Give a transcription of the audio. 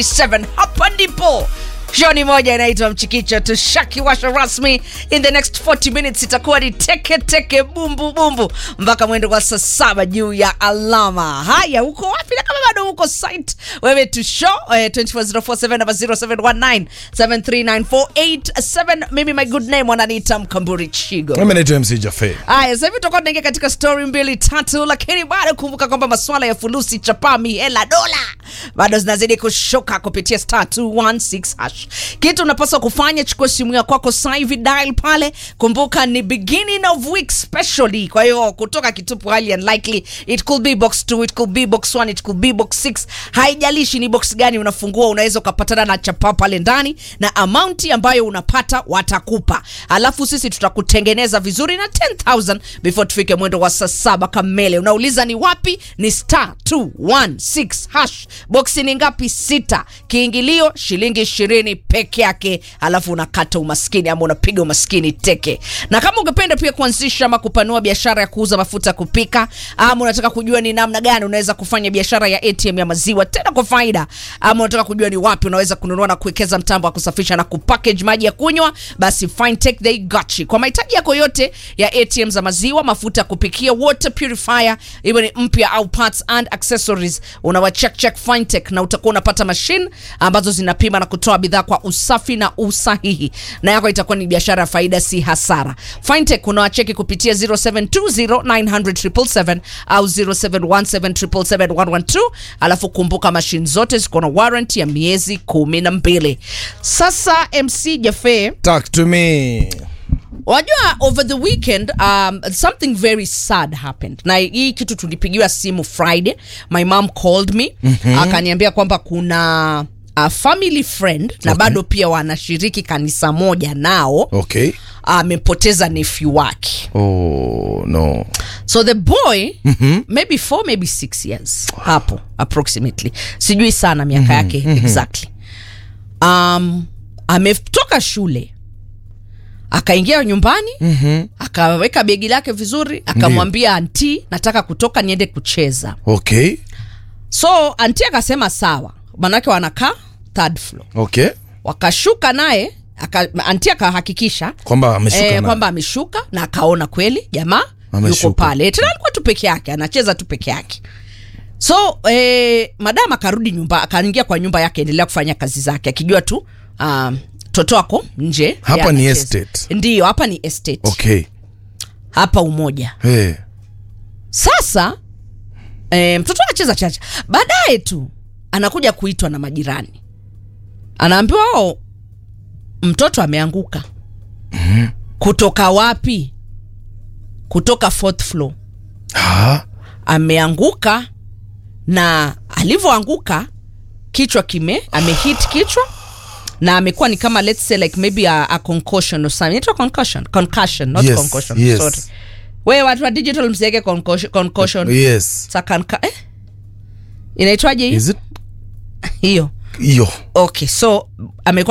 7 hapa ndipo shoni moja inaitwa mchikicho tushakiwasha rasmi in the next 40 minutes itakuwa ni teke teke bumbu bumbu mpaka mwendo wa saa saba juu ya alama haya uko wapi na kama bado uko site wewe tu show eh, 24047 namba 0719 73948 mimi my good name wananiita mkamburi chigo mimi naitwa mc jafe Haya, sasa hivi tutakuwa tunaingia katika story mbili tatu, lakini bado kumbuka kwamba masuala ya fulusi, chapa, mihela, dola bado zinazidi kushuka kupitia star 216 hash. Kitu unapaswa kufanya, chukua simu ya kwako sasa hivi, dial pale. Kumbuka ni beginning of week specially, kwa hiyo kutoka kitupu highly unlikely. It could be box 2, it could be box 1, it could be box 6. Haijalishi ni box gani unafungua, unaweza ukapatana na chapa pale ndani na amount ambayo unapata watakupa, alafu sisi tutakutengeneza vizuri na 10000 before tufike mwendo wa saa saba kamele. Unauliza ni wapi? Ni star 216 hash. Boksi ni ngapi? Sita. Kiingilio shilingi ishirini peke yake, alafu unakata umaskini ama unapiga umaskini teke. Na kama ungependa pia kuanzisha ama kupanua biashara ya kuuza mafuta ya kupika ama unataka kujua ni namna gani unaweza kufanya biashara ya ATM ya maziwa tena kwa faida, ama unataka kujua ni wapi unaweza kununua na kuwekeza mtambo wa kusafisha na kupackage maji ya kunywa, basi Fintech they got you. Kwa mahitaji yako yote ya ATM za maziwa, mafuta ya kupikia, water purifier, iwe ni mpya au parts and accessories, unawa check check Fintech na utakuwa unapata machine ambazo zinapima na kutoa bidhaa kwa usafi na usahihi, na yako itakuwa ni biashara ya faida, si hasara. Fintech unawacheki kupitia 0720900777 au 0717771112 alafu kumbuka machine zote ziko na warranty ya miezi kumi na mbili. Sasa MC Jafe, talk to me wajua over the weekend um, something very sad happened na hii kitu tulipigiwa simu friday my mom called me mm-hmm. akaniambia kwamba kuna a family friend na Okay. bado pia wanashiriki kanisa moja nao okay amepoteza nephew wake oh no so the boy mm-hmm. maybe four maybe six years hapo approximately sijui sana miaka yake exactly um, ametoka shule akaingia nyumbani mm-hmm. akaweka begi lake vizuri akamwambia anti nataka kutoka niende kucheza okay so anti akasema sawa manake wanakaa third floor okay wakashuka naye aka, anti akahakikisha kwamba ameshuka eh, na- kwamba ameshuka na akaona kweli jamaa yuko Ameshuka. pale tena alikuwa tu peke yake anacheza tu peke yake so eh, madam akarudi nyumba akaingia kwa nyumba yake endelea kufanya kazi zake akijua tu um, toto ako nje Hapa yeye ni anacheza. estate. ndiyo hapa ni estate okay hapa umoja hey. sasa e, mtoto anacheza chacha baadaye tu anakuja kuitwa na majirani anaambiwa o mtoto ameanguka kutoka wapi kutoka fourth floor ha? ameanguka na alivyoanguka kichwa kime amehit kichwa na amekuwa ni kama let's say like maybe a, a concussion or something Inaitwa concussion concussion not Yes, concussion yes. sorry we watu wa digital msiweke concussion, concussion. yes Sa kanka, eh? inaitwaje hiyo is it hiyo hiyo okay so amekuwa